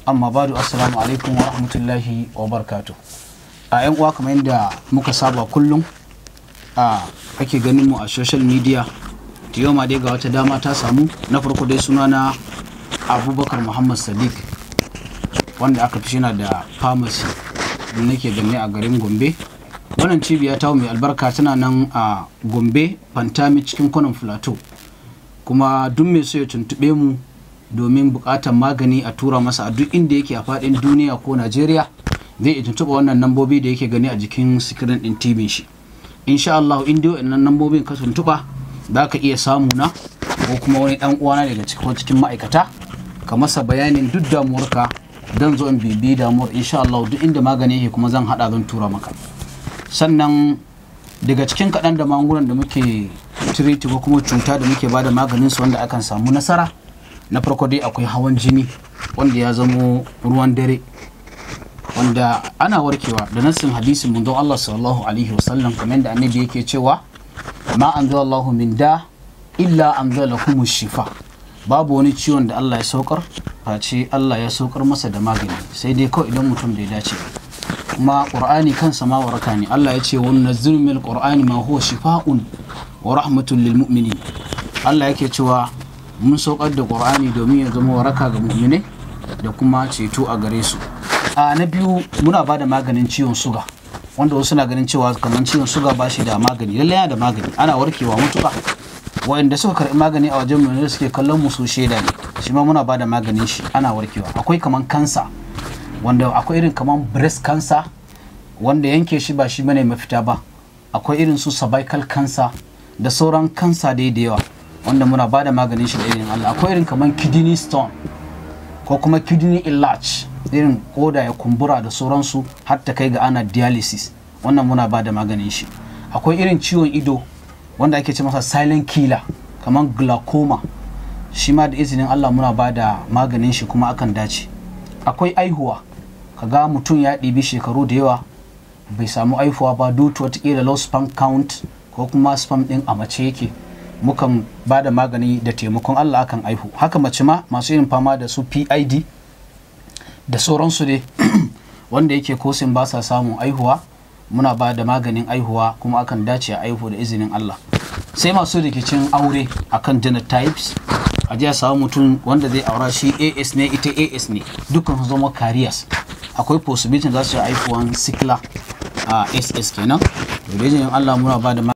amma badu assalamu alaikum wa rahmatullahi wa barakatuh a yan uwa kamar yadda muka saba kullum a ake ganin mu a social media ta yau ma dai ga wata dama ta samu na farko dai suna na abubakar muhammad sadiq wanda aka fi shina da pharmacy da nake gani a garin gombe wannan cibiya ta mai albarka tana nan a gombe fantami cikin kwanan plateau kuma duk mai so ya tuntube mu domin bukatar magani a tura masa a duk inda yake a fadin duniya ko najeriya zai iya tuntuɓa wannan nambobi da yake gani a jikin sikirin din tv shi insha Allah in dai wannan nambobin ka tuntuɓa za ka iya samu na ko kuma wani dan uwana daga cikin cikin ma'aikata ka masa bayanin duk damuwarka dan zo in bibi damuwar insha Allah duk inda magani yake kuma zan hada zan tura maka sannan daga cikin kaɗan da magungunan da muke tiriti ko kuma cuta da muke bada maganin su wanda akan samu nasara na farko dai akwai hawan jini wanda ya zamo ruwan dare wanda ana warkewa da nassin hadisin mun Allah sallallahu alaihi wasallam kamar da annabi yake cewa ma anzalallahu min da illa anzalakum shifa babu wani ciwon da Allah ya saukar face Allah ya saukar masa da magani sai dai kawai idan mutum bai dace kuma qur'ani kansa ma waraka ne Allah ya ce wa nunazzilu min qur'ani ma huwa shifa'un wa rahmatun lil mu'minin Allah yake cewa mun saukar da qur'ani domin ya zama waraka ga mu'minai da kuma ceto a gare su a na biyu muna ba da maganin ciwon suga wanda wasu na ganin cewa kamar ciwon suga ba shi da magani lallai yana da magani ana warkewa mutuka wa'anda suka karɓi magani a wajen mu suke kallon mu su shaida ne shi ma muna ba da maganin shi ana warkewa akwai kamar kansa wanda akwai irin kamar breast cancer wanda yanke shi ba shi bane mafita ba akwai irin su cervical cancer da sauran kansa dai da yawa wanda muna ba da maganin shi da irin Allah akwai irin kamar kidney stone ko kuma kidney enlarge irin koda ya kumbura da sauransu har ta kai ga ana dialysis wannan muna ba da maganin shi akwai irin ciwon ido wanda ake ce masa silent killer kamar glaucoma shi ma da izinin Allah muna ba da maganin shi kuma akan dace akwai aihuwa kaga mutum ya ɗibi shekaru da yawa bai samu aihuwa ba due to watakila low sperm count ko kuma sperm ɗin a mace yake mukan ba da magani da taimakon Allah akan aihu haka mace ma masu yin fama da su PID da sauransu dai wanda yake kosin ba sa samun aihuwa muna ba da maganin aihuwa kuma akan dace a aihu da izinin Allah sai masu rikicin aure akan genotypes a jiya samu mutum wanda zai aura shi AS ne ita AS ne dukkan su zama carriers akwai possibility za su yi aihuwan sikla a SS kenan da izinin Allah muna ba da